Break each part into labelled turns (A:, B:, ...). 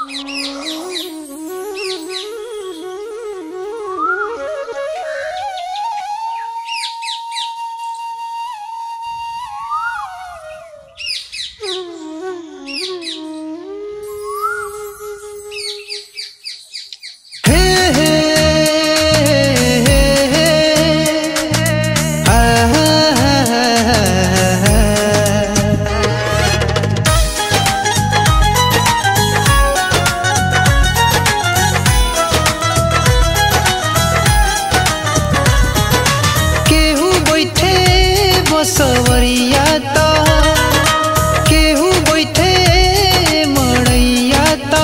A: सवरिया त केहू बैठे मड़ैया त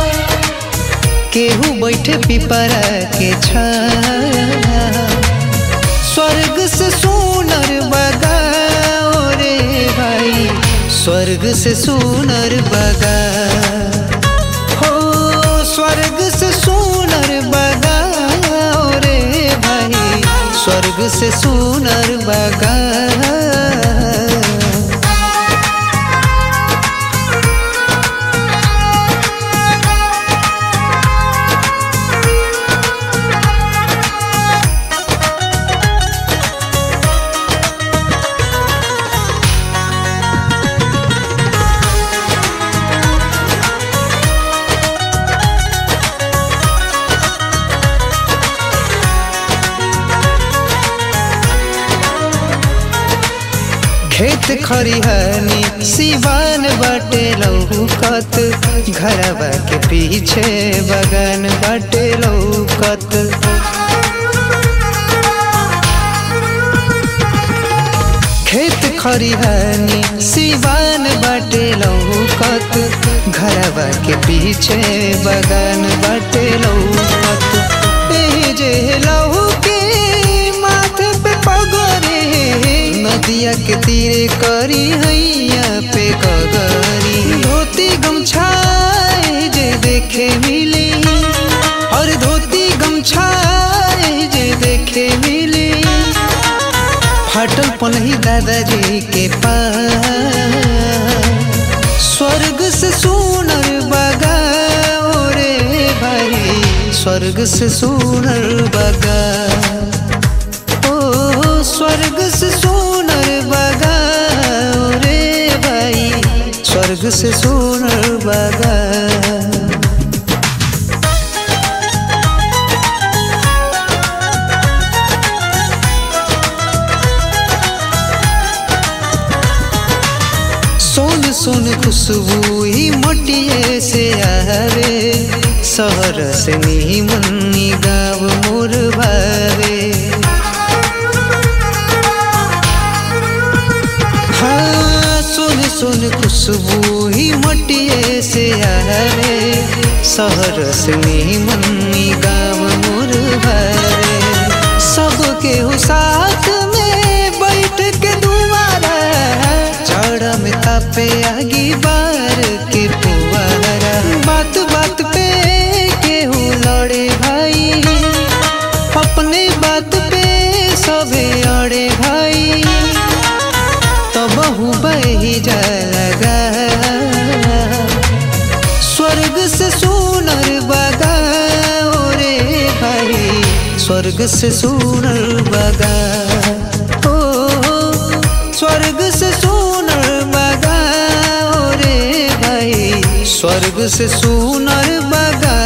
A: केहू बैठे पिपरा के छाया स्वर्ग से सुनर बगाओ रे भाई स्वर्ग से सुनर बगा हो स्वर्ग से सुनर बगाओ रे भाई स्वर्ग से सुनर बगा खेत खरिहानी सिवान बाटे लौकत घरवा के पीछे बगान बाटे लौकत खेत खरिहानी सिवान बाटे लौकत घरवा के पीछे बगान बाटे लौकत एही जे लहू के माथे पे पगरे नदिया के तीरे करी हैया पे कगरी धोती गमछाए जे देखे मिली और धोती गमछाए जे देखे मिली फाटल पनही दादाजी के पास स्वर्ग से सुनर बगाओ रे भाई स्वर्ग से सुनर बगा ओ स्वर्ग से सुनर बगाओ रे भाई स्वर्ग से सुनर बगा सोन सोन खुशबू ही मटिए से आवे शहर से नीमनी गाँव मोर भावे हाँ सोन सोन खुशबू ही मटिए से आवे शहर से नीमनी गाँव मोर भावे सबके हो साथ में बैठ के दुआरा चढ़ में तापे आगी बार के पुआरा बात बात पे केहू लड़े भाई अपने बात पे सबे अड़े भाई तो बहु बही जा लगा स्वर्ग से सुनर बगाओ रे भाई स्वर्ग से सुनर बगा ओ स्वर्ग से सुनर बगाओ रे भाई स्वर्ग से सुनर बगा